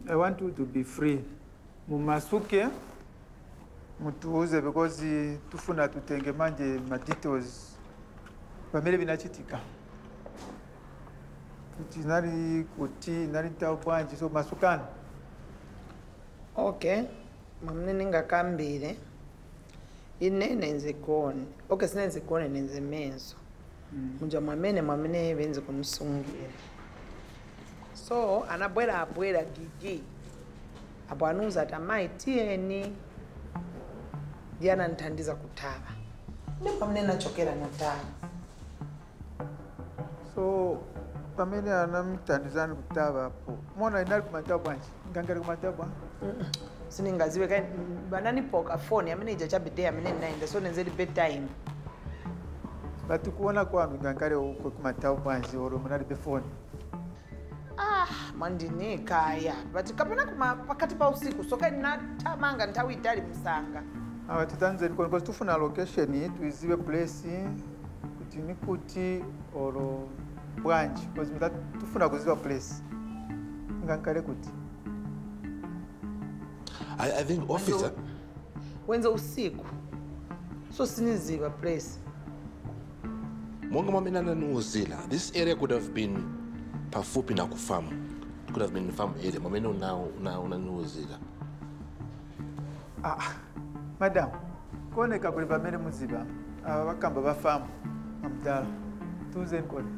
I want you to be free. Mumasuke mutuuze because eh, tufuna tutenge manje ma details pamene vinachitika kuti nali kuti nali tawo bwanji so masukani okay mwamune ningakambile ine nenze gone okay sinenze gone nenze menzo munja mwamene mwamene benze kumsungira so anabwera abwera gigi apo anuza ati amayi tiyeni ndiye anandithandiza kuthawa ndi pamene nachokera nathawa so pamene anamthandizani kutava apo mona inali kumatawa bwanji ngangari kumatawa bwa siningaziwe kai vananipoka foni amene ija chabidei amene ndinaenda so nenzeli bedtime but kuona kwanu ngangari uko kumatawa bwanji oro munali befoni ah mandinikaya but kapena kuma pakati pa usiku so kai ndinathamanga nthawi itali msanga awa titanzeni koni kozi tufuna location tuiziwe place kuti ni kuti oro bwanji kozi mita tufuna kuziwa place ngankale kuti I, I think officer wenze usiku so siniziva place monga mwamene ananiuzila this area could have been pafupi na kufamu It could have been farm area mwamene una- una- unaniuzila ah madam kuoneka kuli pamene muziva ava vakamba vafamu amdala tiuzeni kodi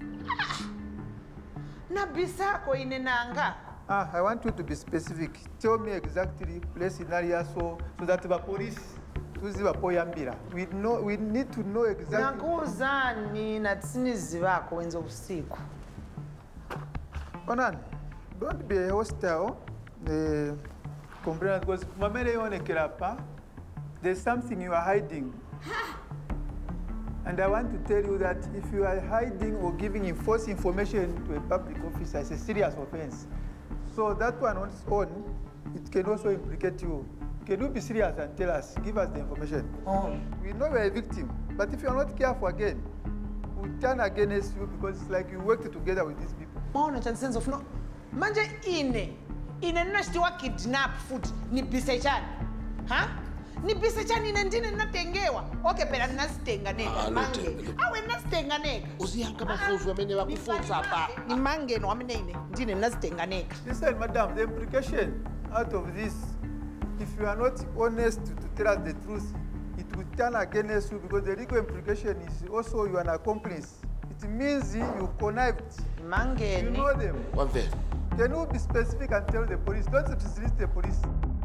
nabisako ine nanga ah i want you to be specific tell me exactly place inali yaso so that vapolisi tuziva poyambira we, know, we need to know exactly nakuuzani nati sinizivako wenze usiku onani don't be hostile eh, complainant because mamele ionekera pa there's something you are hiding and i want to tell you that if you are hiding or giving false information to a public officer it's a serious offense so that one on its own it can also implicate you can you be serious and tell us give us the information oh. we know you are a victim but if you are not careful again we'll turn against you because it's like you worked together with these people maona chansense of no manje ine ine ndinachitiwa kidnap futi nibise chani ha nibise chani ine ndine ndinatengewa okay phela ndinazitenga Ah, neka look, mange look. awe ndinazitenga neka uziyanka mafunzo amene vakufunza pa ni mangeno wamene ine ndine ndinazitenga neka Listen, madam, the implication out of this, if you are not honest to, to tell us the truth, it will turn against you because the legal implication is also you are an accomplice. It means you connived. ni You mangeni know them. wamvera Can you be specific and tell the police? Don't dismiss the police.